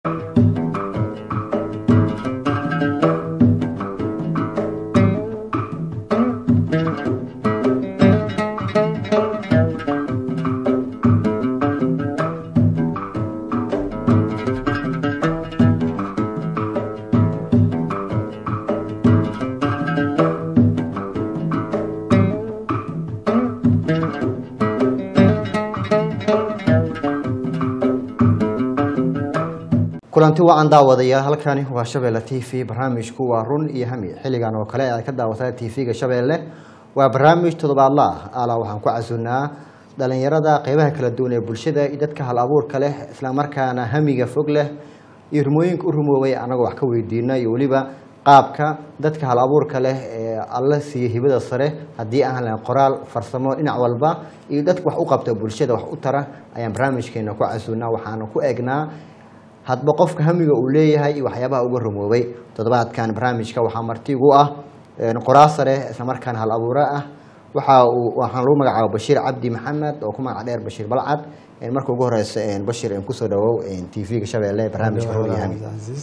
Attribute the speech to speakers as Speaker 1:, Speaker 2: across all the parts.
Speaker 1: kulanti wacan daawadayaal halkani waa shabeelle t v barnaamijku waa run iyo hami xilligan oo kale aad ka daawataa t v-ga shabeelle waa barnaamij toddobaadla ah alaa waxaan ku casunnaa dhalinyarada qeybaha kala duwan ee bulshada iyo dadka hal abuurka leh islamarkaana hamiga fog leh iyo rumooyinka u rumoobay anagoo wax ka weydiina iyo weliba qaabka dadka hal abuurka leh ee alla siiya hibada sare haddii aan lahayn qoraal farsamo dhinac walba iyo dadka wax u qabta bulshada wax u tara ayaan barnaamijkeena ku casunnaa waxaana ku eegnaa hadba qofka hamiga uu leeyahay iyo waxyaabaha uga rumoobay toddobaadkan barnaamijka waxaa marti igu ah qoraa sare islamarkaana hal abuuro ah waxa uu waxaan lagu magacaaba bashiir cabdi maxamed oo ku magac dheer bashiir balcad marka ugu horeysa bashir kusoo dhawow t v-ga shabeelle barnaamijka run iyo hami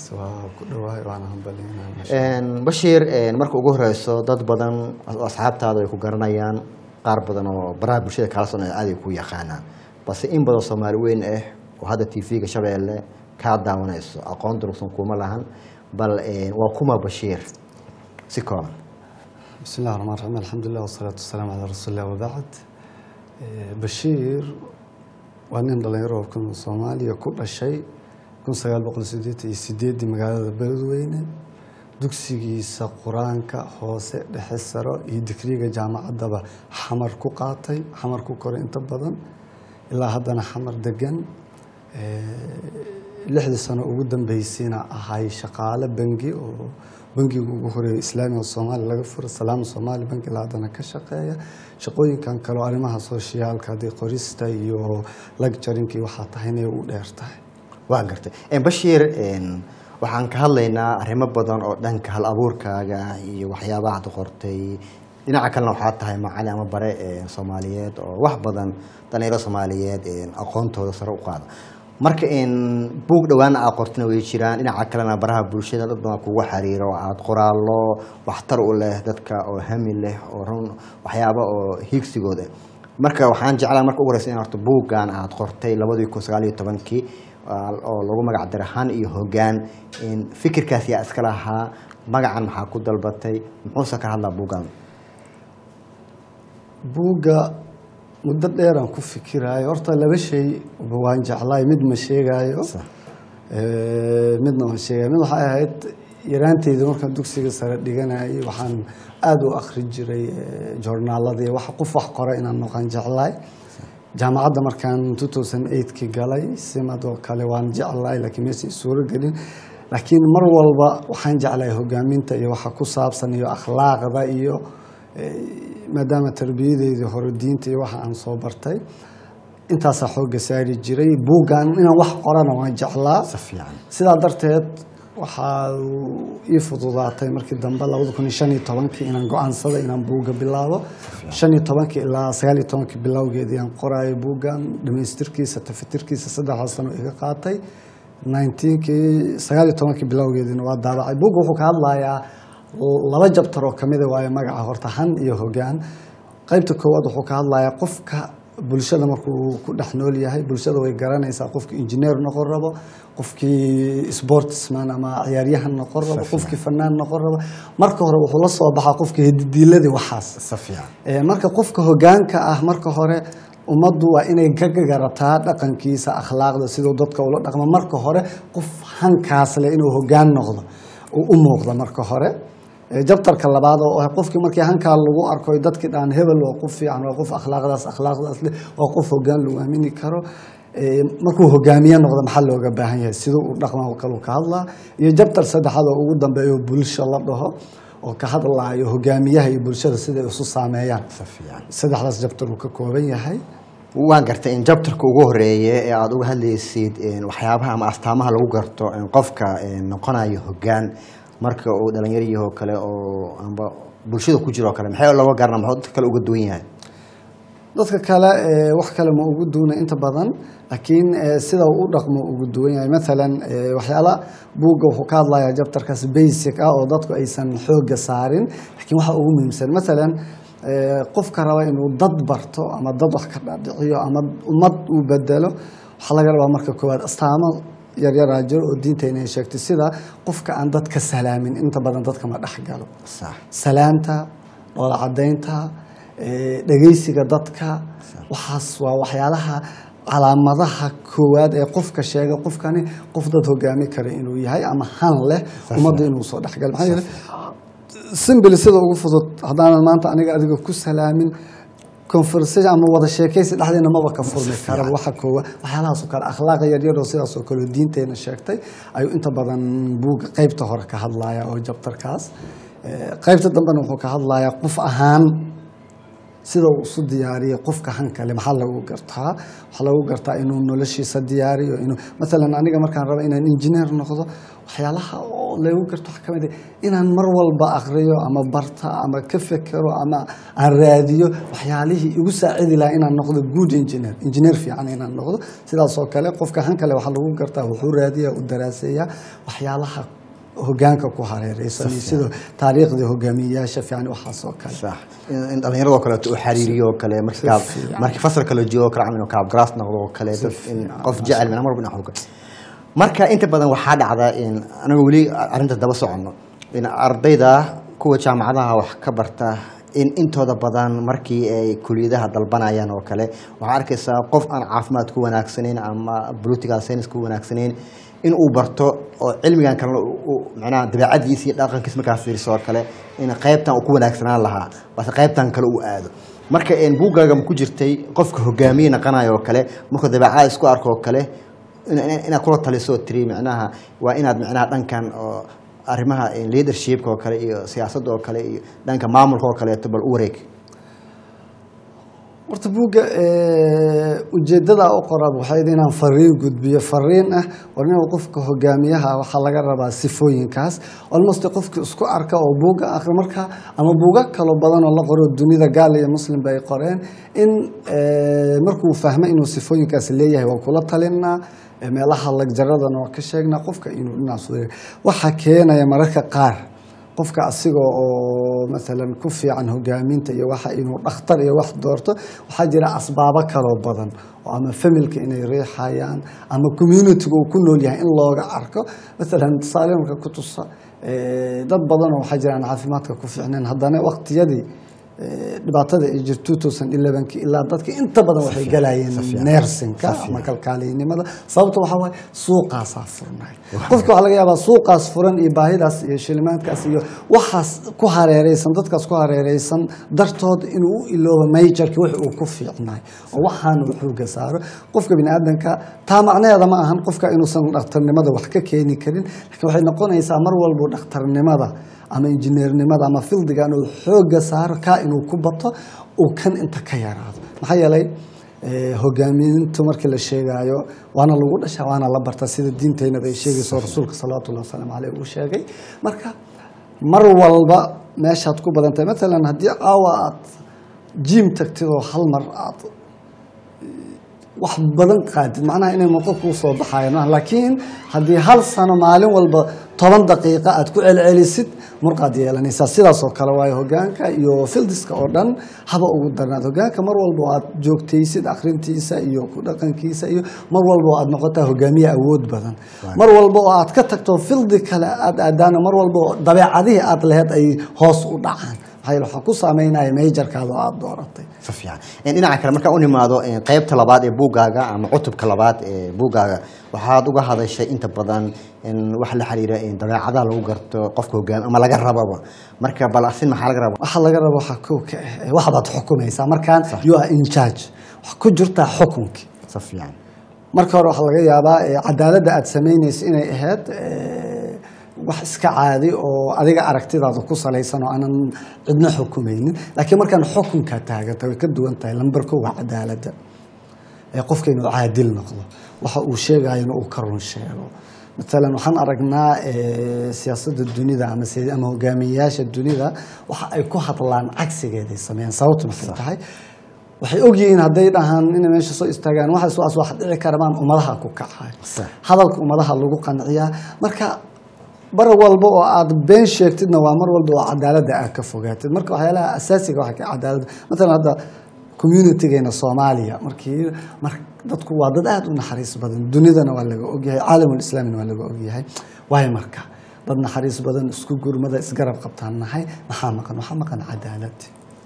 Speaker 1: bashiir marka ugu horeyso dad badan oo asxaabtaada ay ku garanayaan qaar badan oo baraha bulshada kala socnaa aad ay ku yaqaanaan balse in badan soomaali weyn ah oo hadda t v-ga shabeelle kaa daawanayso aqoon durugsan kuma lahan bal waa kuma bashiir si kooban
Speaker 2: bismi llahi raxmaan raxiim alxamdulilah wasalaatu wasalaamu calaa rasuulillah wabacd bashiir waa nin dhalinyaro kun soomaaliya ku dhashay kun sagaal boqol sideetan iyo sideeddii magaalada beledweyne dugsigiisa qur-aanka hoose dhexe saro iyo digriga jaamacaddaba xamar ku qaatay xamar ku koray inta badan ilaa haddana xamar degan lixdii sano ugu dambeysayna ahay shaqaale bangi oo bangiga ugu horeeya islaamiga soomaaliya laga furo salaama soomaali bangi ilaa haddana ka shaqeeya shaqooyinkan kaleo arrimaha sooshiyaalka haddii qorista iyo lagjarinka iyo waxaa tahayna u dheer tahay
Speaker 1: waa gartay bashiir waxaan ka hadlaynaa arrimo badan oo dhanka hal abuurkaaga iyo waxyaabaha ad qortay dhinaca kalena waxaa tahay macali ama bare soomaaliyeed oo wax badan dhalinyaro soomaaliyeed aqoontooda sare u qaada marka buug dhawaana aad qortina way jiraan dhinaca kalena baraha bulshada dad badan kugu xariiro aada qoraallo waxtar u leh dadka oo hami leh oo run waxyaaba oo hiigsigooda marka waxaan jeclaa marka ugu horeysa in horta buuggan aada qortay labadii kun sagaal iyo tobankii oo lagu magac diray han iyo hoggaan fikirkaas yaa iska lahaa magacan maxaa ku dalbatay muxuuse ka hadlaa buuggan
Speaker 2: buugga muddo dheeraan ku fikiraayo horta laba shay waan jeclaay mid ma sheegaayo midna waan sheegaayo mid waxay ahayd yaraanteyda markaan dugsiga sare dhiganayay waxaan aada u akri jiray joornaaladii wax qof wax qora inaan noqon jeclaay jaamacadda markaan two thousand eightkii galay simad oo kale waan jeclaay laakiin meesha suuro gelin laakiin mar walba waxaan jeclahay hogaaminta iyo waxa ku saabsan iyo akhlaaqda iyo maadaama tarbiyadeydii hore diinta iyo waxa aan soo bartay intaasaa xoogga saari jiray buuggan inaan wax qorana waan jeclaa sidaa darteed waxaa ii fududaatay markii dambe labada kun iyo shan iyo tobankii inaan go-aansaday inaan buugga bilaabo shan iyo tobankii ilaa sagaal iyo tobankii bilowgeedii aan qoraayo buuggan dhamaystirkiisa tafatirkiisa saddexdaa sano iga qaatay nineteenkii sagaal iyo tobankii bilowgeediina waa daabacay buugga wuxuu ka hadlayaa laba jabtar oo kamida waayo magaca horta han iyo hogaan qaybta koowaad wuxuu ka hadlayaa qofka bulshada markuu ku dhex nool yahay bulshada way garanaysaa qofki injineer noqon rabo qofkii sportsman ama ciyaaryahan noqon rabo qofkii fanaan noqon rabo marka hore wuxuu la soo baxaa qofka hedidiiladii waxaas marka qofka hogaanka ah marka hore ummaddu waa inay ka garataa dhaqankiisa akhlaaqda siduu dadka ula dhaqmo marka hore qof hankaas leh inuu hogaan noqdo u muuqda marka hore jabtarka labaad oo ah qofkii markii hankaa lagu arko dadkii dhaan hebel waa qof fiican waa qof akhlaaqdaas akhlaaqdaas leh waa qof hogaan lagu aamini karo markuu hogaamiye noqdo maxaa looga baahan yahay siduu u dhaqma kalu ka hadlaa iyo jabtar saddexaad oo ugu dambeeyo bulsho la dhaho oo ka hadlaayo hogaamiyaha iyo bulshada siday isu saameeyaan saddexdaas jabtar uu ka kooban yahay
Speaker 1: waan gartay in jabtarka ugu horeeye ee aada uga hadlaysid waxyaabaha ama astaamaha lagu garto qofka noqonayo hogaan marka uu dhalinyariyahoo kale oo amba bulshada ku jiro o kale maxay looga garana maxuu dadka kale uga duwan yahay
Speaker 2: dadka kale eh, wax kale ma ugu duuna inta badan laakiin eh, sida uu u dhaqmo ugu duwan yahay maalan eh, waxyaala buugga wuxuu ka hadlayaa jabtarkaas basic ah oo dadku aysan xooga saarin laakiin waxa ugu muhiimsan maalan eh, qofka raba inuu dad barto ama dad wax ka dhaadhiciyo ama ummad uu bedelo waxaa laga rabaa marka koowaad astaamo yaryaraa jiro oo diintayna ay sheegtay sida qofka aan dadka salaamin inta badan dadka ma dhex galo
Speaker 1: sax
Speaker 2: salaanta dhoola cadaynta eh, dhegeysiga dadka waxaas waa waxyaalaha calaamadaha koowaad ee qofka sheega qofkani qof dad hogaami kara inuu yahay ama han leh ummadda inuu soo dhexgalo maxaa yeelay simbili sida ugu fudud haddaanan maanta aniga adiga ku salaamin conversation ama wada sheekaysi dhexdeena maba ka furmi kara waxa koowa waxyaalahaas oo kale akhlaaqa yaryar oo sidaas oo kale oo diinteena sheegtay ayuu inta badan buugga qaybta hore ka hadlaya oo jabtarkaas Eh, qaybta dambena wuxuu ka hadlayaa qof ahaan sida uu isu diyaariyay qofka hankale maxaa lagu gartaa waxaa lagu gartaa inuu noloshiisa diyaariyo inuu maalan aniga markaan rabo inaan injineer noqdo waxyaalaha oo lagu garto waxaa ka mid ah inaan mar walba aqriyo ama barta ama ka fekero ama aan raadiyo waxyaalihii igu saacidi lahaa inaan noqdo good engineer engineer fiican inaan noqdo sidaas oo kale qofka hankale waxaa lagu gartaa wuxuu raadiyaa u daraaseeyaa waxyaalaha hogaanka ku hareereysan iyo sida taariikhdii hogaamiyeyaasha fiican waxaas oo kale
Speaker 1: sax in in dhallinyaradoo kaleeto uu xariiriyo oo kale markii kaab
Speaker 2: fiican.
Speaker 1: markii fasalka la joogo kale camal inuu kaab garaas noqdo oo kale dad in qof jecel mina marba dhinac uga marka inta badan waxaa dhacda in anaga weli arrinta daba soconno in ardayda kuwa jaamacadaha wax ka barta in intooda badan markii ay kuliyadaha dalbanayaan oo kale waxaa arkaysaa qof aan caafimaad ku wanaagsanayn ama political science ku wanaagsanayn in uu barto oo cilmigan kalena uu- uu macnaha dabeecadiisa iyo dhaqankiisa markaa fiiriso oo kale in qaybtan uu ku wanaagsanaan lahaa balse qaybtan kale uu aado marka een buuggaaga ma ku jirtay qofka hogaamiye naqanayo oo kale markuu dabeecada isku arko oo kale in- in- inaad kula taliso oo tiri macnaha waa inaad macnaha dhankan oo arrimaha leadershipka oo kale iyo siyaasadda oo kale iyo dhanka maamulka oo kaleeto bal u wareeg
Speaker 2: horta buugga eh, ujeedada u qorab waxay ahayd inaan fariin gudbiyo fariin ah war inuu qofka hogaamiyaha waxaa laga rabaa sifooyinkaas almost qofka isku arka oo buugga akhri marka ama buuga kalo badan oo la qoro dunida gaal iyo muslim bay qoreen in eh, markuu fahmo inuu sifooyinkaas leeyahay waa kula talinaa eh, meelaha lagjaradana waa ka sheegnaa qofka inuu dhinacaas wareego waxaa keenaya mararka qaar qofka asiga oo maalan ku fiican hogaaminta iyo waxa inuu dhakhtar iyo wax doorto waxaa jira asbaabo kaloo badan oo ama familka inay riixayaan ama communityga uu ku nool yahay in looga arko maalan tusaale marka ku tusa eh, dad badan oo waxaa jiraan caafimaadka ku fiicnayn haddana waqtiyadii eh, dhibaatada ay jirto 2011 ilaa dadka inta badan waxay galayeen neersinka ama kalkaaliynimada sababta waxaa waaye suuqaasaa furnay qofka waxaa laga yaabaa suuqaas furan iyo baahidaas iyo shilimaadkaas iyo waxaas ku hareereysan dadkaas ku hareereysan dartood inuu u iloobo majorki wix uu ku fiicnay oo waxaan uu xooga saaro qofka biniaadanka taa macnaheeda ma ahan qofka inuusan dhakhtarnimada wax ka keeni karin laakiin waxay noqonaysaa mar walbo dhakhtarnimada ama injineernimada ama fildigan uu xooga saaro kaa inuu ku bato uu kan inta ka yaraado maxaa yeelay eh, hogaamintu markii la sheegaayo waana lagu dhashaa waana la bartaa sida diinteynada ay sheegayso rasuulka salawaatullahi wasalaamu caleyh uu sheegay marka mar walba meeshaad ku badan tahay maalan haddii caawa aad jiim tagtid oo hal mar aad wax badan qaadid macnaha inay muuqo kuu soo baxayan maaha laakiin haddii hal sano maalin walba toban daqiiqa aad ku celcelisid murqaad yeelanaysaa sidaas oo kale waayo hogaanka iyo fildiska oo dhan haba ugu darnaad hogaanka mar walba oo aad joogtaysid akhrintiisa iyo ku dhaqankiisa iyo mar walba oo aad noqotaa hogaamiye awood badan mar walba oo aad ka tagto fildi kale aad aadaana mar walba oo dabeecadihii aad laheyd ay hoos u dhacaan maxaa yeele waxaa ku saameynaya majorkaada oo aad dooratay
Speaker 1: si fiican Een, dhinaca kale markaan u nimaado een, qaybta labaad ee buuggaaga ama cutubka labaad ee buuggaaga waxaad uga hadashay inta badan in wax la xiriira in dabeecadaha lagu garto qofka hogaami ama laga rababa marka bal asin maxaa laga raba
Speaker 2: waxaa laga raba waxaa kow ka ah eh, waxbaad xukumaysaa markaan you are in charge waxaa ku jirtaa xukunkii
Speaker 1: si fiican
Speaker 2: marka hore waxaa laga yaabaa eh, cadaaladda aad samaynayso inay ahayd eh, wax iska caadi oo adiga aragtidaada ku salaysan oo aanan cidna xukumaynin laakiin markaan xukunka taaganta way ka duwan tahay lambar kow waa cadaaladda ee qofka inuu caadil noqdo waxa uu sheegayana uu ka run sheego maalan waxaan aragnaa eh, siyaasadda dunida ama si- ama hogaamiyeyaasha dunida waxa ay ku hadlaan cagsigeeday sameeyaan sababtu maxay tahay waxay ogyihiin hadday dhahaan inay meesha soo istaagaan waxaas waas wax dhici karamaan ummadaha ku kacay
Speaker 1: Sax.
Speaker 2: hadalka ummadaha lagu qanciyaa marka bar walba oo aad been sheegtidna waa mar walba oo cadaaladda aad ka fogaatid marka waxyaalaha asaasiga waxa ka cadaaladda matalan hadda communitygeena soomaaliya markii mar dadku waa dad aada u naxariis badan dunidana waa laga ogyahay caalamul islaamina waa laga ogyahay waayo marka dad naxariis badan isku gurmada isgarab qabtaan nahay maxaa maqan waxaa maqan cadaalad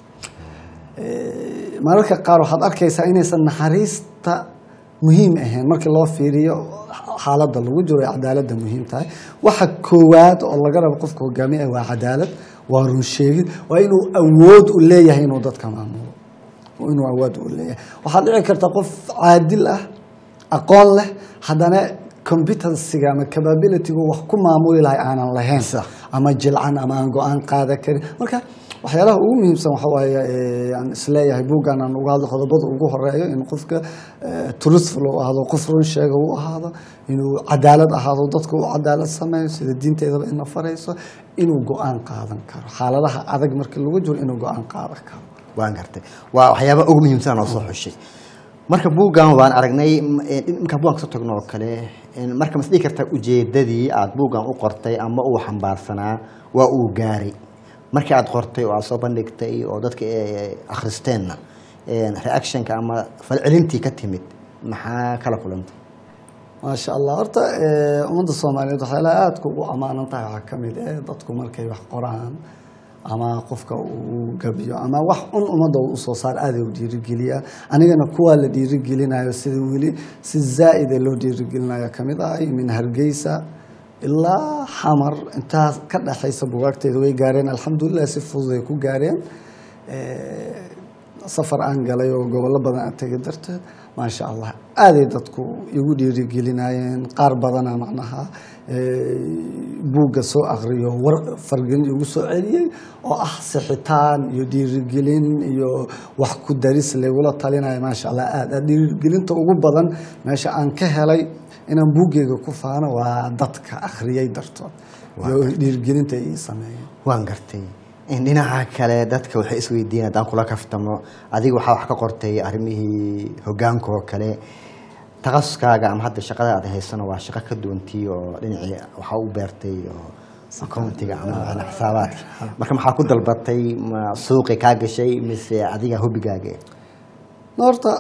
Speaker 2: mararka qaar waxaad arkaysaa inaysan naxariista muhiim ahayn markii loo fiiriyo xaaladda lagu jiro ay cadaaladda muhiim tahay waxa koowaad oo laga rabo qofka hogaamiya waa cadaalad waa run sheegid waa inuu awood u leeyahay inuu dadka maamulo inuu awood u leeyahay waxaad dhici karta qof caadil ah aqoon leh haddana competencyga ama capabilitygu wax ku maamuli lahay aanan lahayn
Speaker 1: Sax.
Speaker 2: ama jilcan ama aan go-aan qaadan karin marka waxyaalaha ugu muhiimsan waxa waaye eh, aan isleeyahay buuggan aan uga hadlo qodobada ugu horeeyo in qofka eh, truthful uu ahaado qof run sheega uu ahaado inuu cadaalad ahaado dadka uu cadaalad sameeyo sida diinteedaba ina farayso inuu go-aan qaadan karo xaaladaha adag markii lagu jiro inuu go-aan qaadan karo
Speaker 1: waan gartay waa waxyaaba ugu muhiimsan oo soo xushay marka buuggan waan aragnay m- ee, marka buuggan kasoo tagno oo kale een, marka mas dhihi kartaa ujeedadii aad buuggan u qortay ama uu xambaarsanaa waa uu gaaray markii aad qortay oo aad soo bandhigtay oo dadka ee, akhristeenna een, reactionka ama falcelintii ka timid maxaa kala kulantay
Speaker 2: maasha allah horta eh, ummadda soomaaliyeed waxyaalaha aadka ugu ammaanan tahay waxaa ka mid eh dadku markay wax qoraan ama qofka uu gabiyo ama wax un ummadda uu usoo saar aaday u dhiirigeliyaa anigana kuwaa la dhiirigelinayo sida weli si zaa'ida loo dhiirigelinayo ka mid ahay min hargeysa ilaa xamar intaas ka dhexaysa bugaagteeda way gaareen alxamdulilah si fudud ay ku gaareen Eh, safar aan galay oo gobollo badan aan tegay darteed maasha allah aaday dadku igu dhiirigelinayeen qaar badana macnaha eh, buugga soo akriyo war fargelin igu soo celiyey oo ah sixitaan iyo dhiirigelin iyo wax ku daris lagula talinayo maasha allah aad aad dhiirigelinta ugu badan meesha aan ka helay inaan buuggeyga ku faano waa dadka akhriyay dartood iyo dhiirigelinta ay ii sameeyeen
Speaker 1: waan gartay in dhinaca kale dadka waxay isweydiin haddaan kula kaftamo adiga waxaa wax ka qortay arrimihii hogaanka oo kale takhasuskaaga ama hadda shaqada aad haysano waa shaqo ka duwantii oo dhinacii waxaa u beertay oo accountiga ama macnaa xisaabaadka marka maxaa ku dalbatay ma suuqi kaa gashay mise adiga hobigaaga
Speaker 2: horta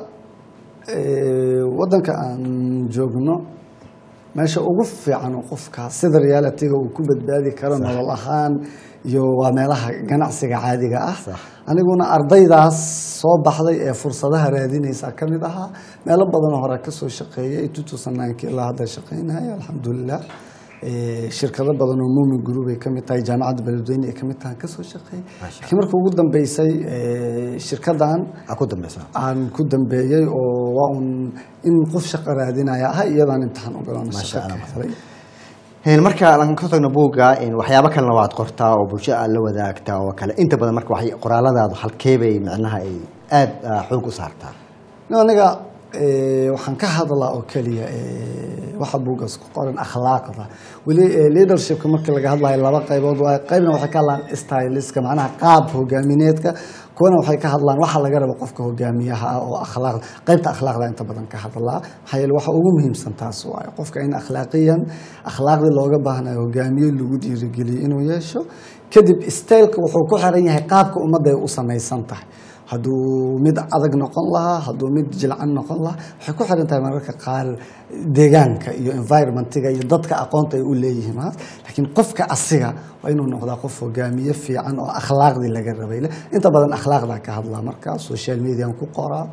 Speaker 2: eh, waddanka aan joogno meesha ugu fiican oo qofka sida realityga uu ku badbaadi karo nolol ahaan iyo waa meelaha ganacsiga caadiga ah
Speaker 1: Sax.
Speaker 2: aniguna ardaydaas soo baxday ee fursadaha raadinaysa ka mid ahaa meelo badanoo hore kasoo shaqeeyay tutusanaankii ilaa hadda shaqeynaya alxamdulilah Eh, shirkado badan oo muumin group ay ka mid tahay jaamacadda beledweyne ay ka mid tahay kasoo shaqeeyay
Speaker 1: Masha
Speaker 2: laakiin marka ugu dambeysay eh, shirkadan
Speaker 1: aa ku dambeysa
Speaker 2: aan ku dambeeyey oo waa un in qof shaqo raadinaya ah iyadaan imtixaan u galaan
Speaker 1: Masha
Speaker 2: shaqo ka
Speaker 1: Allah.
Speaker 2: helay
Speaker 1: Een, marka aan ka tagno buugga een, waxyaabo kalena waad qortaa oo bulshada aad la wadaagtaa oo kale inta badan marka waxay qoraaladaadu halkeebay micnaha ay aada xoog u saartaa
Speaker 2: nin aniga eh, waxaan ka hadlaa oo keliya eh, waxa buugaas ku qoran akhlaaqda weli eh, leadershipka markii laga hadlayo laba qaybood waa qaybna waxay ka hadlaan styliska macnaha qaab hogaamineedka kuwana waxay ka hadlaan waxa laga rabo qofka hogaamiyaha ah oo akhlaaqda qaybta akhlaaqda inta badan ka hadlaa maxaa yeele waxa ugu muhiimsan taas waaye qofka in akhlaaqiyan akhlaaqdii looga baahnayo hogaamiye lagu dhiirigeliyo inuu yeesho kadib styleka wuxuu ku xiran yahay qaabka ummadda ay u samaysan tahay hadduu mid adag noqon lahaa hadduu mid jilcan noqon lahaa waxay ku xiran tahay mararka qaar deegaanka iyo environmentiga iyo dadka aqoonta ay u leeyihiin maas laakiin qofka asiga waa inuu noqdaa qof hogaamiye fiican oo akhlaaqdii laga rabay leh inta badan akhlaaqdaa ka hadlaa marka social median ku qoraa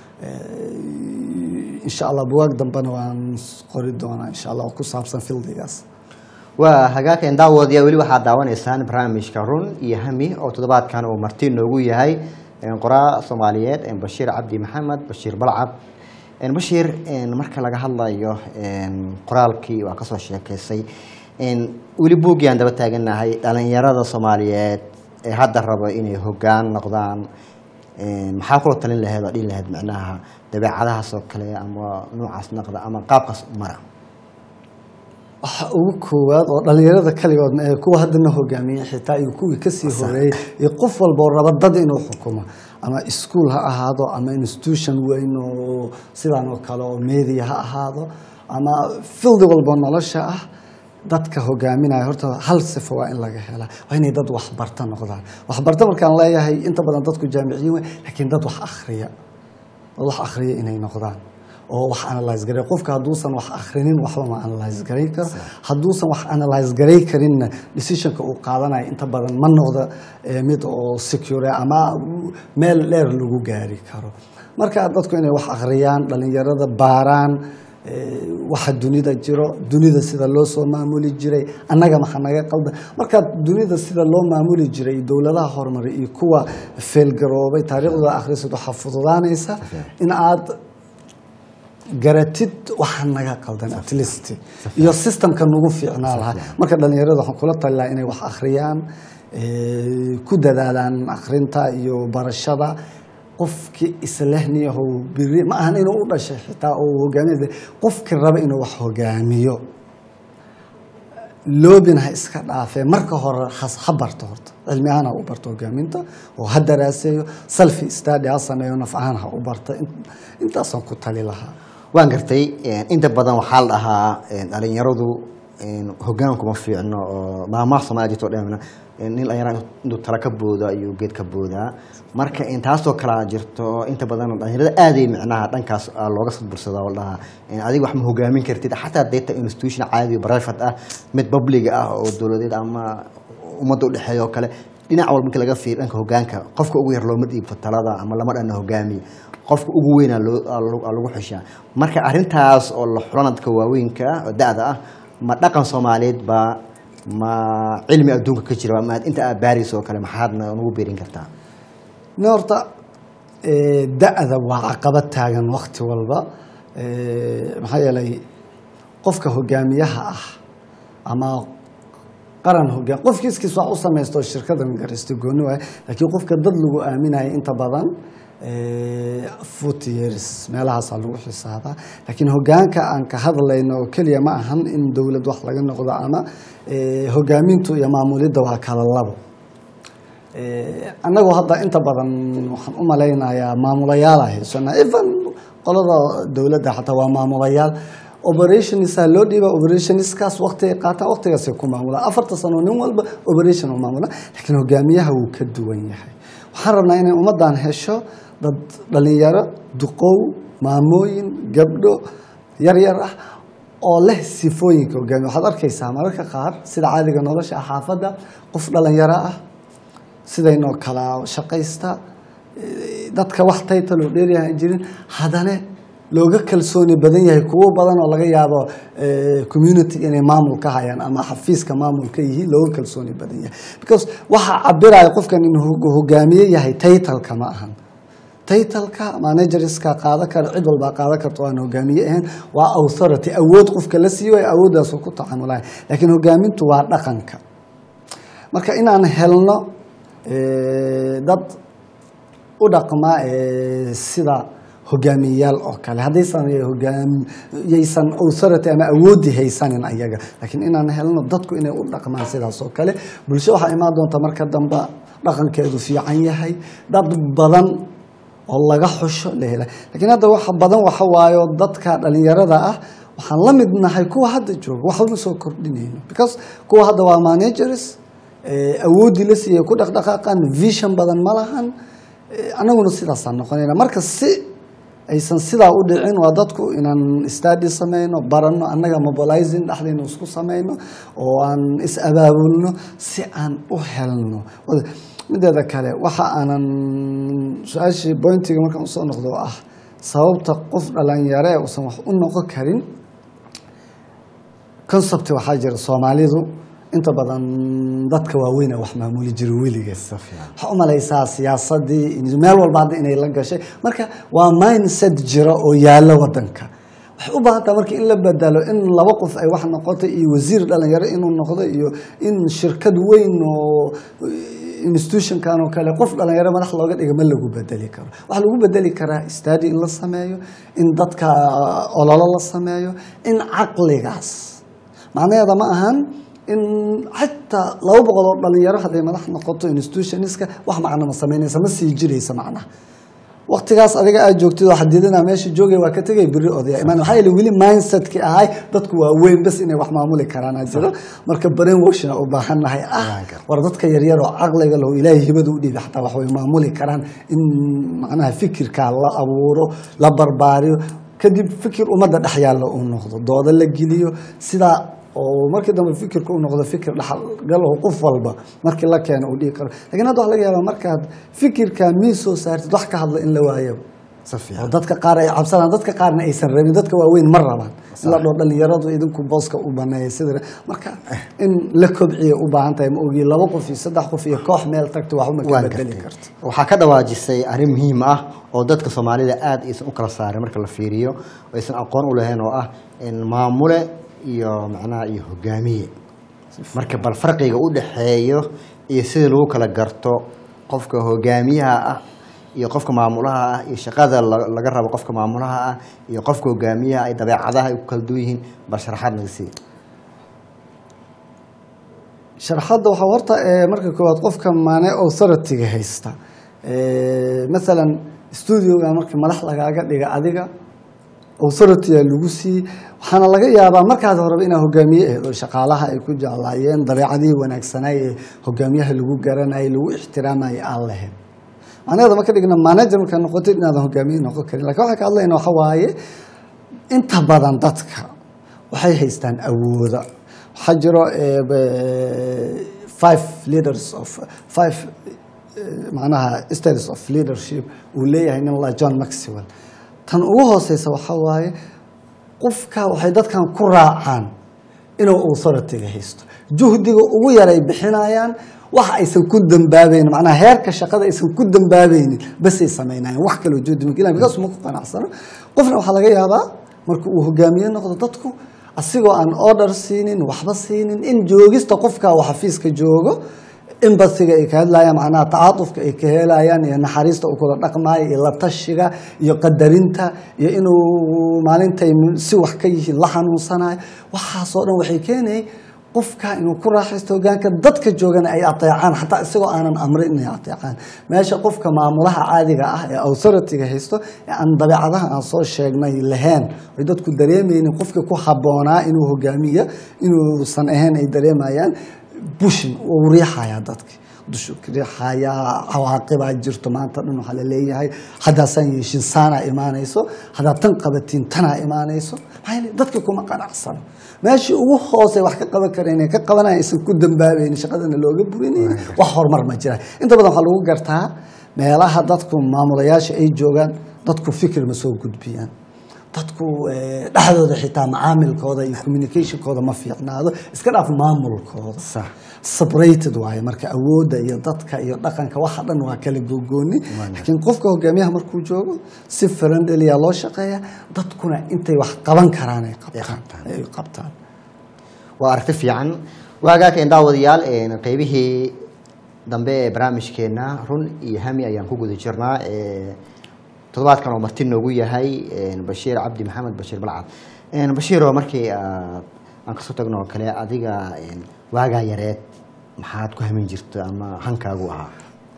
Speaker 2: Eh, insha allah buwaag dambena waan qori doonaa insha allah oo ku saabsan fildigaas
Speaker 1: waa hagaageen daawadayaa weli waxaad daawanaysaan barnaamijka run iyo hami oo toddobaadkan uu marti noogu yahay een, qoraa soomaaliyeed een, bashiir cabdi maxamed bashiir balcab een, bashiir een, marka laga hadlayo een, qoraalkii waa kasoo sheekaysay een, weli buuggii aan daba taaganahay dhalinyarada soomaaliyeed ee hadda rabo inay hogaan noqdaan een, maxaa kula talin laheed oo dhihi laheed micnaha dabeecadahaas oo kale ama noocaas noqda ama qaabkaas mara
Speaker 2: waxa ugu koowaad oo dhalinyarada kaligoodna ee kuwa haddana hogaamiyey xitaa iyo kuwii kasii horeeyey iyo qof walba oo raba dad inuu xukumo ama iskuol ha ahaado ama institution weyn oo sidaan oo kale oo media ha ahaado ama fildi walbo nolosha ah dadka hogaaminaya horta hal sifo waa in laga helaa waa inay dad waxbarta noqdaan waxbarta markaan leeyahay inta badan dadku jaamiciyiin wey laakiin dad wax akhriya dad wax akhriya inay noqdaan oo wax analyse garay qofka hadduusan wax akhrinin waxba ma analyse garay karo hadduusan wax analyse garay karinna decisionka uu qaadanayo inta badan ma noqda eh, mid oo secure ama meel dheer lagu gaari karo marka dadku inay wax akhriyaan dhalinyarada baaraan eh, waxa dunida jiro dunida sida loo soo maamuli jiray annaga maxa naga qaldan marka dunida sida loo maamuli jiray dowladaha horumaray iyo kuwa feelgaroobay taariikhdooda akhrisid waxaa fududaanaysa in aad garatid waxa naga qaldan at least iyo systemka nagu fiicnaa lahaa marka dhalinyarada waxaan kula tali lahaa inay wax akhriyaan eh, ku dadaalaan akhrinta iyo barashada qofkii islehniyahow biri ma ahan inuu u dhashay xitaa oo hogaamiya qofkii raba inuu wax hogaamiyo loobin ha iska dhaafee marka hore has- ha barto horta cilmi ahaan ha u barto hogaaminta oo ha daraaseeyo selfi study ha sameeyo naf ahaan ha u barta In- intaasaan ku tali lahaa
Speaker 1: waan gartay inta badan waxaa la dhahaa dhalinyaradu hogaankuma fiicno oo maamaha soomaalia jirto dhan nin dhalinyara intuu tala ka booda ayuu geed ka boodaa marka intaasoo kalea jirto inta badan dhalinyarada aaday micnaha dhankaas aa looga sadbursadaa oo la dhahaa adiga wax ma hogaamin kartid xataa data institution caadi private ah mid public ah oo dowladeed ama ummadda udhexeeya oo kale dhinac walba marka laga fiiriyo dhanka hogaanka qofka ugu yar looma dhiibto talada ama lama dhana hogaamiye qofka ugu weynaa loo aa lagu- aa lagu xushaa marka arrintaas oo la xulana dadka waaweynka oo da-da ah ma dhaqan soomaaliyeed baa ma cilmi adduunka ka jira ma inta aad baarayso oo kale maxaadna nagu beerin kartaa
Speaker 2: ne horta eh, da-da waa caqabad taagan wakti walba Eh, maxaa yeelay qofka hogaamiyaha ah ama qaran hogaan qofki iskiis wax u samaysto shirkadan garaysto gooni waay laakiin qofka dad lagu aaminaya inta badan forty years meelahaasaa lagu xisaabaa laakiin hogaanka aan ka hadlayno oo keliya ma ahan in dowlad wax laga noqdo ama eh, hogaamintu iyo maamulidda waa kala labo Eh, annagoo hadda inta badan waxaan u malaynayaa maamulayaala haysana even qolada dowladda xataa waa maamulayaal operationisa loo dhiiba operationskaas waqtigay qaataan waqtigaasay ku maamulaan afarta sano nin walba operation u maamula laakiin hogaamiyaha wuu ka duwan yahay waxaan rabnaa inay ummaddan hesho dad dhalinyaro duqow maamooyin gabdho yaryar ah oo leh sifooyinka hogaamiya waxaad arkaysaa mararka qaar sida caadiga nolosha ah xaafadda qof dhalinyaro ah sidaynoo kala shaqaysta eh, dadka wax title oo dheeryaha aan jirin haddana looga kalsooni badan yahay kuwo badan oo laga yaabo eh, community inay maamul ka hayaan ama xafiiska maamul ka yihiin looga kalsooni badan yahay because waxa cabiraya qofkan inuu hog- hogaamiye yahay titleka ma ahan titleka managerska qaadan kara cid walbaa qaadan karta oo aan hogaamiye ahayn waa authority awood qofka la siiyo ay awooddaasoo ku tacaamulaya laakiin hogaamintu waa dhaqanka marka inaan helno eh, dad u dhaqma eh, sida hogaamiyeyaal oo kale haddaysan hogaam yaysan authority ama awoodi haysanin ayaga laakiin inaan helno dadku inay u dhaqmaan sidaas oo kale bulsho waxaa imaan doonta marka dambe dhaqankeedu fiican yahay dad badan oo laga xusho la hela laakiin hadda waxa badan waxa waayo dadka dhalinyarada ah waxaan la mid nahay kuwa hadda jooga wax walba soo kordhinayno because kuwa hadda waa managers eh, awoodii la siiyay ku dhaqdhaqaaqan vision badan ma lahan Eh, annaguna sidaasaan noqonayna marka si aysan sidaa u dhicin waa dadku inaan study sameyno baranno annaga mobilizing dhexdayna isku sameyno oo aan is abaabulno si aan u helno Wada- mideeda kale waxa aanan su-aashii bointiga markaan usoo noqdo oo ah sababta qof dhalinyare uusan wax u noqon karin concept waxaa jira soomaalidu inta badan dadka waaweyna wax maamuli jira weligeed waxaa u malaysaa siyaasadii in- meel walba hadda inay la gashay marka waa mindset jira oo yaalo wadanka waxay u baahan taha marka in la bedelo in laba qof ay wax noqoto iyo wasiir dhalinyaro inuu noqdo iyo in shirkad weyn oo institutionkan oo kale qof dhalinyaro madax looga dhiga ma lagu bedeli karo waxaa lagu bedeli karaa study in la sameeyo in dadka ololo la sameeyo in caqligaas macnaheeda ma ahan in xataa laba boqol oo dhalinyaro hadday madax noqoto institutionska wax macno ma samaynaysa ma sii jiraysa macnaha waqtigaas adiga aad joogtid oo xadidina meesha joogay waa ka tegay beri odaya imaan waxaa yeele weli mindsetkii ahay dadku waa weyn bas inay wax maamuli karaan aa jiro marka brain washna u baahan nahay ah war dadka yaryar oo caqliga leh oo ilaahay hibada u dhiibay xataa wax way maamuli karaan in macnaha fikirka la abuuro la barbaariyo kadib fikir ummadda dhex yaalla uu noqdo dooda la geliyo sidaa oo markii dambe fikirka u noqdo fikir dhexalgalaho qof walba markii la keeno uu dhigi karo lakiin hadda waxa laga yaabaa markaad fikirka miis soo saartid wax ka hadla in la waayo
Speaker 1: si
Speaker 2: oo
Speaker 1: fiican
Speaker 2: dadka qaar ay cabsanaan dadka qaarna aysan rabin dadka waaweyn ma rabaan in la dhoo dhalinyaradu idinku booska u baneeya sida marka in la kobciya u baahan tahay ma ogi laba qof iyo saddex qof iyo koox meel tagto waxuma ka
Speaker 1: waan
Speaker 2: bedeli
Speaker 1: gartay
Speaker 2: karto
Speaker 1: waxaa ka dhawaajisay arrin muhiim ah oo dadka soomaalida aada aysan u kala saarin marka la fiiriyo oo aysan aqoon u lahayn oo ah in maamule iyo macnaha iyo hogaamiye marka bal farqiga u dhexeeyo iyo sida lagu kala garto qofka hogaamiyaha ah iyo qofka maamulaha ah iyo shaqada la- laga rabo qofka maamulaha ah iyo qofka hogaamiyaha ay dabeecadaha ay ku kala duwan yihiin bal sharaxaad naga sii
Speaker 2: sharxadda waxaa horta ee, marka koowaad qofka maane authority-ga haysta Ee, masalan studioga marka madax lagaaga dhiga adiga authority-a lagu siiyey waxaana laga yaabaa markaad horeba inaa hogaamiye ahayd oo shaqaalaha ay ku jeclaayeen dabeecadihii wanaagsanaay ee hogaamiyaha lagu garanayay lagu ixtiraamayay aan lahayn macnaheeda ma ka dhigna manager markaa noqotid inaadan hogaamiye noqon karin lakin waxaan ka hadlayna waxa waaye inta badan dadka waxay haystaan awooda waxaa jiro eh, be- five leaders of five eh, macnaha states of leadership uu leeyahay nin la john maxwell tan ugu hooseysa waxaa waaye qofka waxay dadkan ku raacaan inuu authority-ga haysto juhdiga ugu yar ay bixinayaan wax aysan ku dambaabaynin macnaha heerka shaqada aysan ku dambaabaynin basay samaynayaan wax kaloo juhdi makila bikaas ma ku qanacsano qofna waxaa laga yaabaa marka uu hogaamiye noqdo dadku asigoo aan order siinin waxba siinin in joogista qofka uu xafiiska joogo embasiga ay ka hadlayaan macnaha tacaatufka ay ka helayaan iyo naxariista uu kula dhaqmaayo iyo la tashiga iyo qadarinta iyo inuu maalintay si wax ka yihiin la xanuunsanayo waxaasoo dhan waxay keenayay qofka inuu ku raaxaysto hogaanka dadka joogana ay ateecaan xataa isagoo aanan amrin inay ateecaan meesha qofka maamulaha caadiga ah ee authority-ga haysto ee aan dabeecadaha aan soo sheegnay lahayn ay dadku dareemaynin qofka ku habboonaa inuu hogaamiya inuusan ahayn ay dareemayaan bushin uu riixayaa dadki dushu ka riixayaa cawaaqibaa jirto maanta dhan waxaa la leeyahay haddaasaan yeeshin saanaa imaanayso haddaad tan qabatiin tanaa imaanayso maxaa yeelay dadka kuma qanacsano meeshii ugu hoose wax ka qaban kareen ee ka qabanaya aysan ku dambaabaynin shaqadana looga burinaynin wax horumar ma jiraan inta badan waxaa lagu gartaa meelaha dadku maamulayaasha ay joogaan dadku fikir ma soo gudbiyaan dadku eh, dhexdooda xitaa macaamilkooda iyo communicationkooda ma fiicnaado iska dhaaf maamulkooda
Speaker 1: Sax.
Speaker 2: separated waaye marka awoodda iyo dadka iyo dhaqanka waxa dhan waa kala gogooni laakiin qofka hogaamiyaha markuu joogo si friendlya loo shaqeeya dadkuna intay wax qaban karaan ay qabtaan ay qabtaan
Speaker 1: waa aragti fiican waagaaka daawadayaal een, qeybihii dambe ee barnaamijkeena run iyo hami ayaan ku guda jirnaa ee, toddobaadkan oo marti noogu yahay een, bashiir cabdi maxamed bashiir balcad Een, bashiiroo markii aad aan kasoo tagno oo kale adiga een, waagaa yareed maxaad ku hamin jirta ama hankaagu ahaa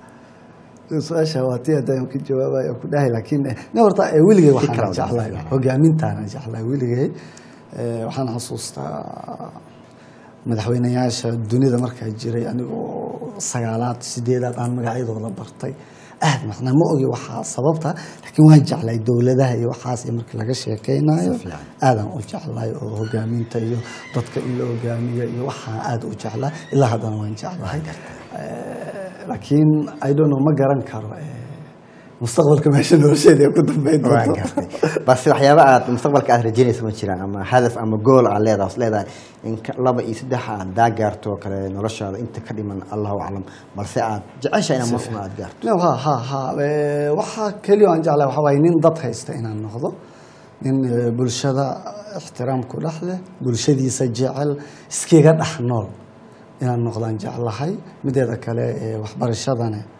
Speaker 2: su-aasha waa tii haddaan ka jawaabaya ku dhahay laakiin eh, nin horta eh, weligay waxaan
Speaker 1: kala
Speaker 2: jeclahay
Speaker 1: wadaagsan.
Speaker 2: hogaamintaana jeclahay weligay Eh, waxaan xasuustaa madaxweynayaasha dunida markaa jiray anigoo sagaalaad sideedaad aan magacyadooda bartay aad macnaa ma ogi waxaa sababta laakiin waan jeclay dowladaha iyo waxaas iyo markii laga sheekeynayo
Speaker 1: Si fiican.
Speaker 2: aadaan u jeclay oo hogaaminta iyo dadka in la hogaamiyo iyo waxaan aad u jeclaa ilaa haddana waan jeclahay Eh, laakiin i don't know ma garan karo eh, mustaqbalka meesha nolosheeda ay ku dambeyn
Speaker 1: waan
Speaker 2: doonto
Speaker 1: gartay balse waxyaaba aad mustaqbalka aad rajeynaysa ma jiraan ama hadaf ama gool aad leedahay is leedahay in ka- laba iyo saddex aad daa gaarto oo kale noloshaada inta ka dhiman allahu aclam balse aad jecesha inaad mafna aad gaarto
Speaker 2: No, ha ha ha Eh, waxaa keliya aan jeclahay waxaa waaye nin dad haysta inaan noqdo nin eh, bulshada ixtiraam ku dhex leh bulshadiisa jecel iskiga dhex nool inaan noqdaan jeclahay mideeda kale eh, waxbarashadana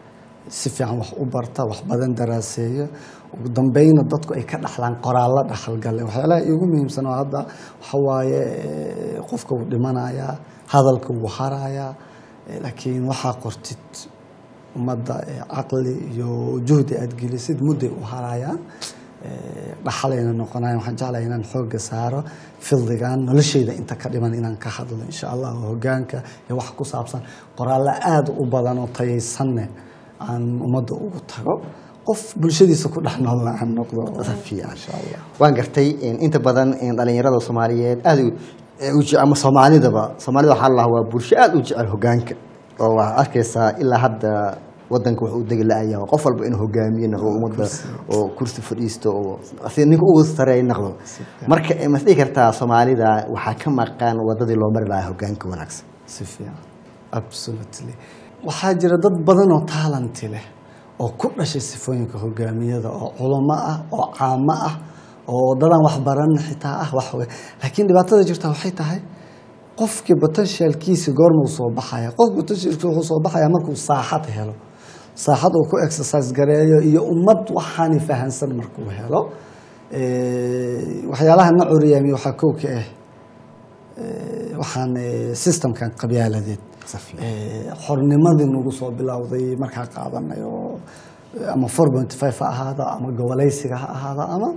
Speaker 2: si fiican wax u barta wax badan daraaseeya ugu dambeyna dadku ay ka dhaxlaan qoraallo dhaxalgale waxyaalaha iigu muhiimsan oo hadda waxa waaye eh, qofka wuu dhimanayaa hadalka wuu harayaa eh, laakiin waxaa qortid ummadda eh, caqli iyo juhdi aad gelisid mudday u harayaan Eh, dhaxalayna noqonayan waxaan jeclahay inaan xooga saaro fildigan nolosheyda inta ka dhiman inaan ka hadlo insha allah oo hogaanka iyo wax ku saabsan qoraallo aada u badan oo tayaysanne aan ummadda ugu tago qof bulshadiisa ku dhex noolna aan noqdo
Speaker 1: fiican.
Speaker 2: insha allah
Speaker 1: waan gartay in inta badan in dhalinyarada soomaaliyeed aada u- ee u jece- ama soomaalidaba soomaalida waxaa la waa bulsho aada u jecel hogaanka oo waxaa arkaysaa ilaa hadda wadanka wuxuu u degi la-aya qof walba inuu hogaamiye noqdo ummadda oo kursi fadhiisto oo si ninka ugu sareeya noqdo marka eh, ma is dhihi kartaa soomaalida waxaa ka maqan wadadii loo mari lahaa hogaanka wanaagsan
Speaker 2: si fiican absolutely waxaa jira dad badan oo taalanti leh oo ku dhashay sifooyinka hogaamiyada oo culamo ah oo caamo ah oo dadaan wax baran xitaa ah wax wey laakiin dhibaatada jirta waxay tahay qofkii potentialkiisi goormuu soo baxaya qof potentialkiisi wuxuu soo baxaya markuu saaxad helo saaxad uu ku exercise gareeyo iyo ummad waxaani fahansan markuu helo Eh, waxyaalaha na curiyaamiya waxaa kow ka ah eh, waxaan eh, systemkan qabyaaladeed
Speaker 1: Safiya.
Speaker 2: Eh, xornimadii nagu soo bilowday markaa qaadanay oo eh, ama four point five ha ahaada ama goboleysiga ha ahaada ama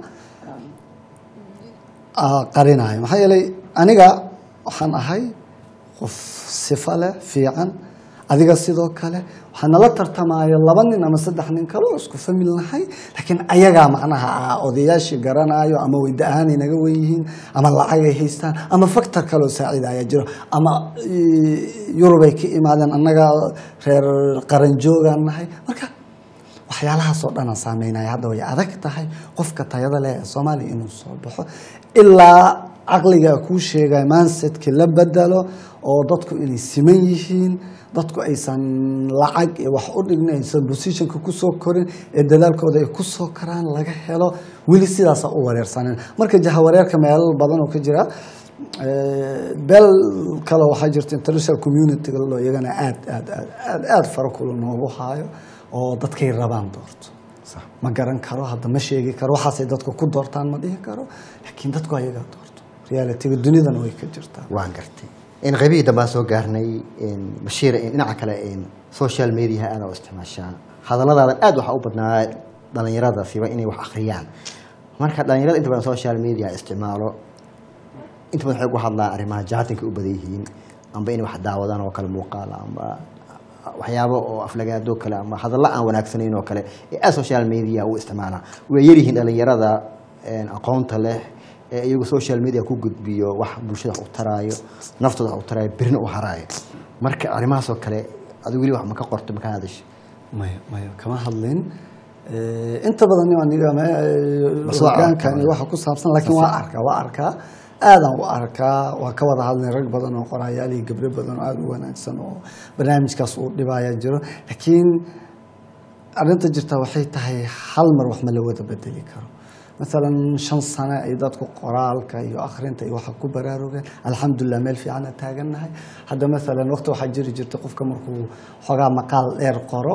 Speaker 2: ah, qarinayo maxaa yeelay aniga waxaan ahay qof sifo leh fiican adiga sidoo kale waxaa nala tartamaya laba nin ama saddex nin kale oo isku famil nahay laakiin ayagaa macnaha ah odayaashii garanayo ama weyda ahaanay naga wen yihiin ama lacag ay haystaan ama factor kale oo saaciidaya jiro ama eh, yurubay ka imaadeen annaga reer qaranjoogaan nahay marka waxyaalahaasoo dhan aan saameynaya hadda way adag tahay qofka tayada leh ee soomaaliya inuu soo baxo ilaa caqliga kuu sheegaya mindsetkii la bedelo oo dadku inay siman yihiin dadku aysan lacag iyo wax u dhignin aysan positionka kusoo korin ee dadaalkooda ay kusoo karaan laga helo weli sidaasa u wareersanen marka jahawareerka meelal badan oo ka jira Eh, beel kale waxaa jirta international community lo iyagana aad aad aad aad aad fara kula noogu haayo oo dadkay rabaan doorto ma garan karo hadda ma sheegi karo waxaasay dadku ku doortaan ma dhihi karo laakiin dadku ayagaa doorto realityga dunidana way ka jirtaa
Speaker 1: waan gartay in qaybihii dambaan soo gaarnay in bashiir in dhinaca kale in social media aada u isticmaashaa hadalladaadan aad waxaa u badnaa dhalinyarada siba inay wax akhriyaan marka dhalinyarada inta badan social media isticmaalo inta badan waxay ugu hadlaan arrimaha jaatinka u badan yihiin amba inay wax daawadaan oo kale muuqaala amba waxyaabo oo aflagaado kale ama hadallo aan wanaagsanayn oo kale ee aad social media u isticmaalaan way yaryihiin dhalinyarada een, aqoonta leh ee iyagu social media ku gudbiyo wax bulshada wax u taraayo naftooda wax u taraayo birna u haraayo marka arrimahaas oo kale adigu weli wax ma ka qorto ma ka hadasho
Speaker 2: maya maya kama hadlin Eh, inta badan nin aniga ma- eh,
Speaker 1: Bas waa
Speaker 2: hogaankan
Speaker 1: arkaa.
Speaker 2: iyo waxa ku saabsan laakiin waa arkaa waa arkaa aadaan u arkaa waa ka wada hadlay rag badan oo qorayaal iyo gabdho badan oo aada u wanaagsan oo barnaamijkaas uu dhibaya jiro laakiin arrinta jirta waxay tahay hal mar wax ma la wada bedeli karo maalan shan sano ay dadku qoraalka iyo akhrinta iyo waxa ku baraarugeen alxamdulilah meel fiicana taagannahay hadda maalan waqti waxaa jiri jirta qofka markuu xoogaa maqaal dheer qoro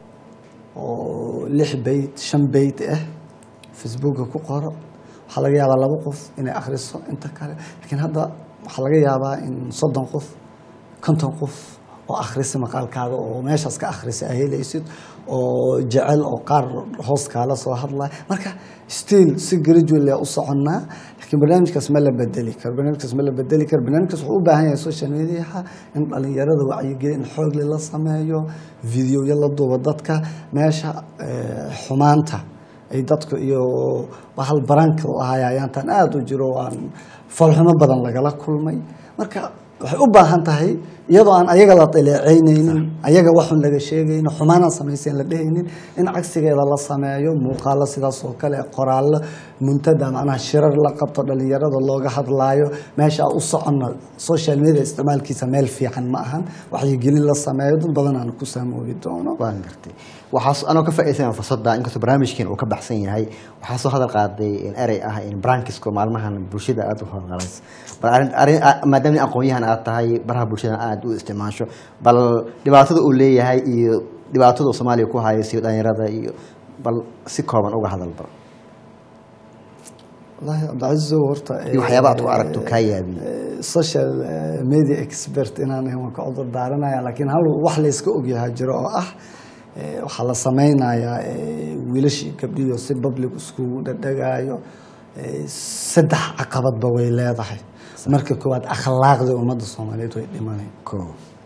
Speaker 2: oo lix beyt shan beyt ah facebooka ku qoro waxaa laga yaabaa laba qof inay akhriso inta kale laakiin hadda waxaa laga yaabaa in soddon qof konton qof oo akhrisa maqaalkaaga oo meeshaas ka akhrisa ay helaysid oo jecel oo qaar hoos kaala soo hadlaya marka still si gradually u soconnaa laakiin barnaamijkaas ma la bedeli karo barnaamijkaas ma la bedeli karo barnaamijkaas wuxuu u baahan yahay social mediaha in dhalinyarada wacyigelin xoogle la sameeyo videoya la duubo dadka meesha eh, xumaanta ay dadku iyo bahal baranka lahaaya ayaantan aada u jiro oo aan falxumo badan lagala kulmay marka waxay u baahan tahay iyadoo aan ayaga la daleeceynaynin ayaga waxun laga sheegaynin xumaanaan samaysayn la dhehaynin in cagsigeeda la sameeyo muuqaalo sidaas oo kale qoraallo muntada macnaha shirar la qabto dhalinyarada looga hadlaayo meesha u soconna social media isticmaalkiisa meel fiican ma ahan waxyigelin la sameeyo dad badan aan ku saamoobi doono
Speaker 1: waan gartay waxaas anoo ka faa'iidaysan fursadda inkastoo barnaamijkiin uu ka baxsan yahay waxaa soo hadal qaaday in erey ah in brankisko maalmahan bulshada aada u horqalays bal arrin arrin a- maadaama nin aqoon-yahan aad tahay baraha bulshada aada u isticmaasho bal dhibaatada uu leeyahay iyo dhibaatada uu soomaaliya ku haya si dhalinyarada iyo bal si kooban uga hadalba
Speaker 2: wallaahi cabdicasiisow horta
Speaker 1: iyo waxyaaba aad ku aragto kaa yaabiye
Speaker 2: eh, social eh, media expert inaan ahay waan ka cudur daaranaya laakiin hal wax layska ogyahaa jiro oo ah eh, waxaa la sameynayaa eh, wiilashii gabdhiyo si public iskugu dhadhagaayo eh, saddex caqabadba way leedahay marka koowaad akhlaaqda ummadda soomaaliyeed way dhimanay
Speaker 1: ko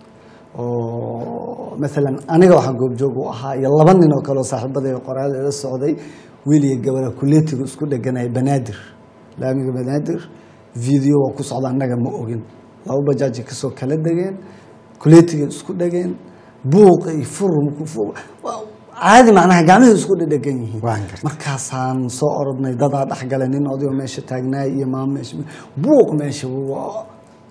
Speaker 2: oo maalan aniga waxaan goobjoog u ahaa iyo laba nin oo kale oo saaxiibadayga qoraal ila socday wiil iyo gabadha kuleetiga isku dheganaya banaadir laamiga banaadir video waa ku socda annaga ma ogin laba bajaaji kasoo kala degeen kuleetiga isku dhegeen buuq iyo furumku fu- waa- caadi macnaha gacmihii isku dhedhegan yihiin
Speaker 1: Waan gartay.
Speaker 2: markaasaan soo orodnay dadaa dhexgalay nin odayo meesha taagnaay iyo maamo meesha buuq meesha waa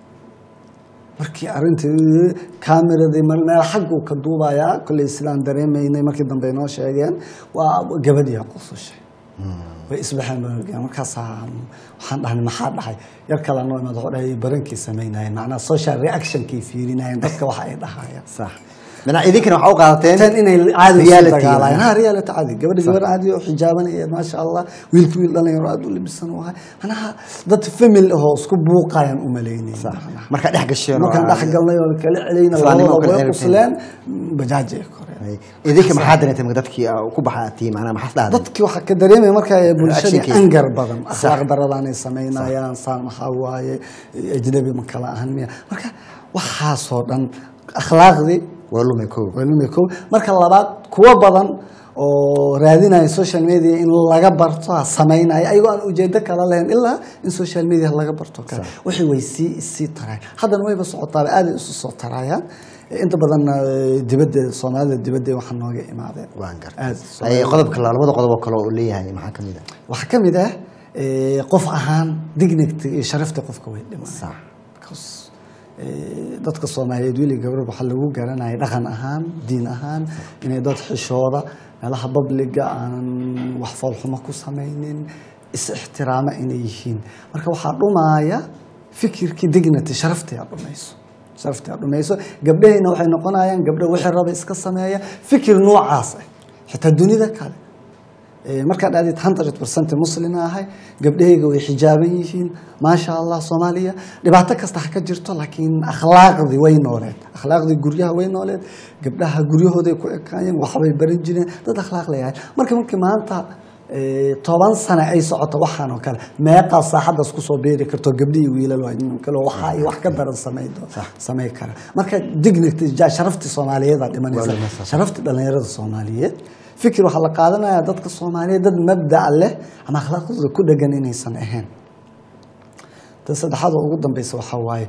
Speaker 2: markii arrintii kaameradii mar meel xagguu ka duubayaa kolley sidaan dareemaynay markii dambe inoo sheegeen waa gabadhiyaa qusushay way isbaxeen baa markaasaa waxaan dhahnay maxaa dhahay yar kale noo imaad wuxuu dhahay barankii samaynayeen macnaha social reactionkii fiirinayeen dadka waxa ay dhahayaan
Speaker 1: sax mana idinkana waxaa u qaadateen
Speaker 2: tan inay caadi usu
Speaker 1: reality.
Speaker 2: dagaalayaan ha reality caadi gabadha gabar caadi oo xijaabanaya maasha allah wiilka wiil dhalinyaro aad u libisan u ahay manaha dad family ahoo isku buuqayaan u malaynay
Speaker 1: Sax. markaa dhex gasheen oo
Speaker 2: markaan
Speaker 1: aad-
Speaker 2: dhex galnay oo kala celayna
Speaker 1: Islaamnimo
Speaker 2: labadaba
Speaker 1: kala
Speaker 2: way
Speaker 1: celinayna.
Speaker 2: qusleen bajaaji ay koreen
Speaker 1: Ay, idinka maxaa dareentay marka dadkii ah, ku baxaatii macnaha maxaa dhahday
Speaker 2: dadkii waxaa ka dareemaya marka bulshadii
Speaker 1: Reactionkii.
Speaker 2: angar badan
Speaker 1: Sax.
Speaker 2: akhlaaq daradaanay samaynayaan saan maxaa waaye ajnabi ma kala ahan miya marka waxaasoo dhan akhlaaqdii
Speaker 1: waa lumay ko
Speaker 2: waa lumay kow marka labaad kuwo badan oo raadinaya social media in laga barto ha samaynaya ayagoo aan ujeedo kala lahayn ilaa in social media laga barto kale wixii way sii sii tarayaan haddana wayba socotaaba aaday isu soo tarayaan inta badanna eh, dibadda soomaalida dibadda waxaa nooga imaadeen
Speaker 1: waan
Speaker 2: Aad,
Speaker 1: gartay Ay, qodobka la- labada qodob oo kale oo uu leeyahay maxaa kamid ah
Speaker 2: waxaa ka mid ah eh, qof ahaan dignity iyo sharafta qofka way dhimanayaan
Speaker 1: Sax.
Speaker 2: Because, eh, dadka soomaaliyeed weli gabdho waxaa lagu garanaya dhaqan ahaan diin ahaan inay dad xishooda meelaha babliga aanan wax foolxumo ku samaynin is ixtiraama inay yihiin marka waxaa dhumaya fikirkii dignity sharaftii aa dhumayso sharaftii aa dhumayso gabdhahayna waxay noqonayaan gabdho wixii raba iska sameeya fikir noocaas ah xitaa dunida kale Eh, markaad aadid hundred percent muslima ahay gabdhahayga way xijaaban yihiin maasha allah soomaaliya dhibaato kasta ha ka jirto laakiin akhlaaqdii way nooleed akhlaaqdii guryaha way nooleed gabdhaha guryahooday ku ekaayeen waxbay baran jireen dad akhlaaq leeyahay marka markii maanta eh, toban sane ay socoto waxaan oo kale meeqaa saaxadaas kusoo beeri karto gabdhihii wiilal waa nin kale oo waxa ay wax ka daran samayn samay kara marka dignity ja- sharaftii soomaaliyeed aa dhimanaysa
Speaker 1: Waa dhimanaysa.
Speaker 2: sharaftii dhallinyarada soomaaliyeed fikir waxaa la qaadanayaa dadka soomaaliyeed dad mabdac leh ama akhlaaqdooda ku dhegan inaysan ahayn tan saddexaad oo ugu dambeysa waxaa waaye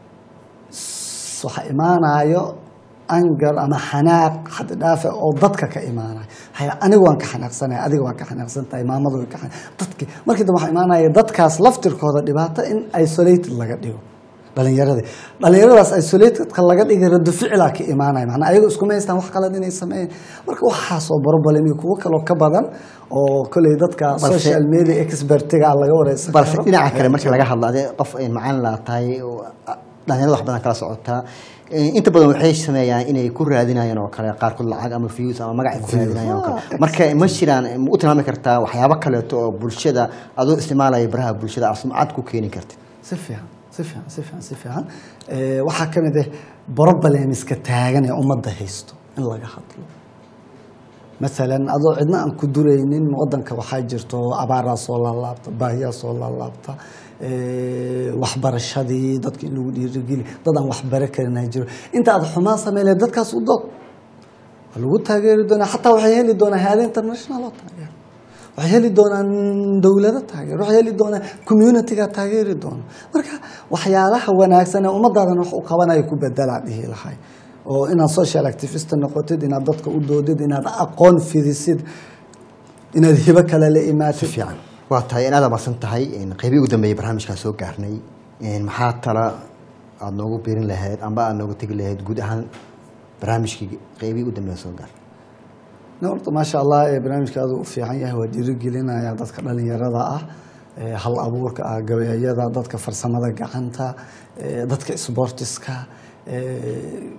Speaker 2: s- waxaa imaanayo angar ama xanaaq xad dhaafe oo dadka ka imaanaya haya aniga waan ka xanaaqsanaya adiga waan ka xanaaqsantahay maamadu way ka xanaaq dadki markii dambe waxaa imaanaya dadkaas laftirkooda dhibaato in isolated laga dhigo dhalinyarada dhalinyaradaas isolatedka laga dhigay rado ficilaa ka imaanaya macnaa ayago iskuma haystaan wax qalad inay sameeyeen marka waxaasoo problem iyo kuwo kaloo ka badan oo koley dadka
Speaker 1: Balse-
Speaker 2: social media expertiga laga wareysan
Speaker 1: balse
Speaker 2: karo.
Speaker 1: dhinaca kale marka laga hadlo adee qof ay macaan laa tahay oo, ah, dhalinyarada wax badan kala socotaa Eh, inta badan waxay sameeyaan inay ku raadinayaan oo kale qaarkood lacag ama views ama magac ay ku raadinayaan oo kale
Speaker 2: Ah,
Speaker 1: marka ma jiraan ma u tilmaami kartaa waxyaabo kaleeto oo bulshada adoo isticmaalaya baraha bulshada aad sumcad ku keeni kartid
Speaker 2: si fiican si fiican si fiican si fiican Eh, waxaa ka mid ah problemska taagan ee ummadda haysto in laga hadlo masalan adoo cidna aan ku duraynin wadanka waxaa jirto abaaraa soo laalaabta baahiyaa soo laalaabta eh, waxbarashadii dadka in lagu dhiirigeli dad aan waxbaro karin ay jiro inta aad xumaan sameyle dadkaas u dood waa lagu taageeri doonaa xataa waxay heli doonaa hay-ada international oo taageero waxay heli doonaan dowlado taageero waxay heli doonaan communityga taageeri doona marka waxyaalaha wanaagsan ee ummadaadan wax u qabanayo ku bedelaa dhihi lahay oo inaad social activist noqotid inaad dadka u doodid inaad aqoon fidisid inaad hibo kale la imaatid
Speaker 1: fiican waa tahay in aad amarsan tahay qeybii ugu dambeeyay barnaamijkaan soo gaarnay maxaa tala aada noogu biirin lahayd amba aada nooga tegi lahayd guud ahaan barnaamijkii qeybii ugu dambeeya soo gaar
Speaker 2: Ne, horta maasha allah ee barnaamijkaadu u fiican yahay waa dhiirigelinaya dadka dhalinyarada ah ee hal abuurka ah gabayayada dadka farsamada gacanta ee dadka sportiska ee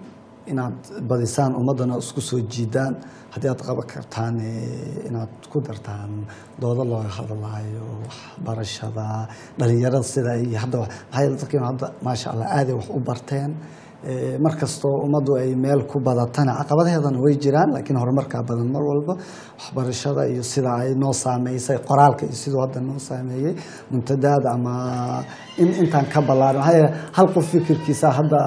Speaker 2: inaad badisaan ummaddana isku soo jiidaan haddii aad qaban kartaan eh, inaad ku dartaan doodo looga hadlaayo waxbarashada dhalinyarada sida ay hadda wax- maxaa yeele dadkeenu hadda maasha allah aaday wax u barteen Eh, mar kastoo ummaddu ay meel ku badatana caqabadaheedana way jiraan laakiin horumarkaa badan mar walba waxbarashada iyo sida ay noo saameysay qoraalka iyo siduu hadda noo saameeyey muntadaada ama in intaan ka ballaaran maxaa yeele hal qof fikirkiisa hadda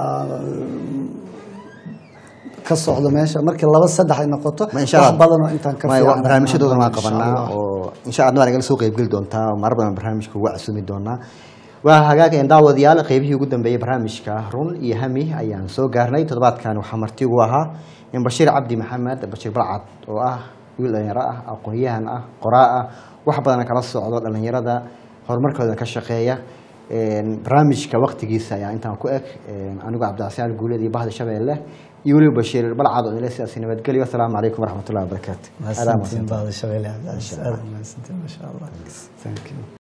Speaker 2: ka socdo meesha markii laba saddex ay noqoto
Speaker 1: ma insha
Speaker 2: wax
Speaker 1: Allah
Speaker 2: badanoo intaan ka
Speaker 1: ma-
Speaker 2: fiican
Speaker 1: barnaamijyadoodana waan
Speaker 2: insha
Speaker 1: qabanaa
Speaker 2: Allah.
Speaker 1: oo insha allah nagala soo qeybgeli doontaa marar badan barnaamijka uga casumi doonaa waa hagaag een daawadayaal qeybihii ugu dambeeyey barnaamijka run iyo hami ayaan soo gaarnay toddobaadkan waxaa marti ugu ahaa in bashiir cabdi maxamed bashiir balcad oo ah wiil dhalinyaro ah aqoon-yahan ah qoraa ah wax badana kala socdo dhalinyarada horumarkooda ka shaqeeya Een, barnaamijka waqtigiisa ayaa intaan ku eg Een, anigoo cabdicasaan guuleed iyo bahda shabeelle iyo weliba bashiir balcad oo ile sidaasi nabadgelyo asalaamu calaykum waraxmatullahi wabarakaatu Aad aa
Speaker 2: mahadsantiin
Speaker 1: mahadsantahay.
Speaker 2: baada shabeelle cabdi aad mahadsantiin maasha allah thank you